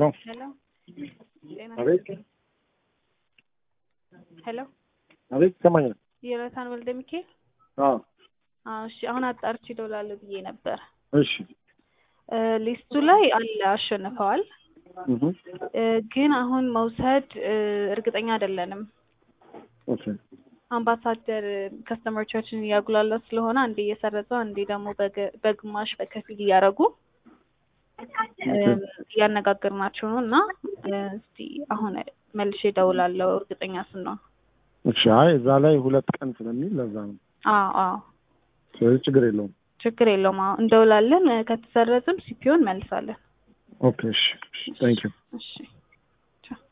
ሄሎ ጤና አቤት ሄሎ አቤት ይሰማኛል። ዮናታን ወልደ ሚካኤል አዎ አዎ እሺ አሁን አጣርቼ እደውላለሁ ብዬ ነበር እሺ እ ሊስቱ ላይ አለ አሸንፈዋል እህ እ ግን አሁን መውሰድ እ እርግጠኛ አይደለንም ኦኬ አምባሳደር ከስተመሮቻችን እያጉላላ ስለሆነ አንዴ እየሰረዘው አንዴ ደግሞ በገ- በግማሽ በከፊል እያደረጉ እ እያነጋገርናቸው ነው እና እ እስቲ አሁን መልሼ እደውላለሁ እርግጠኛ ስንሆን እሺ አይ እዛ ላይ ሁለት ቀን ስለሚል ለዛ ነው። አዎ አዎ ስለዚህ ችግር የለውም። ችግር የለውም አዎ እንደውላለን እ ከተሰረዝም ሲፒዮን መልሳለን ኦኬ እሺ ታንክ ዩ እሺ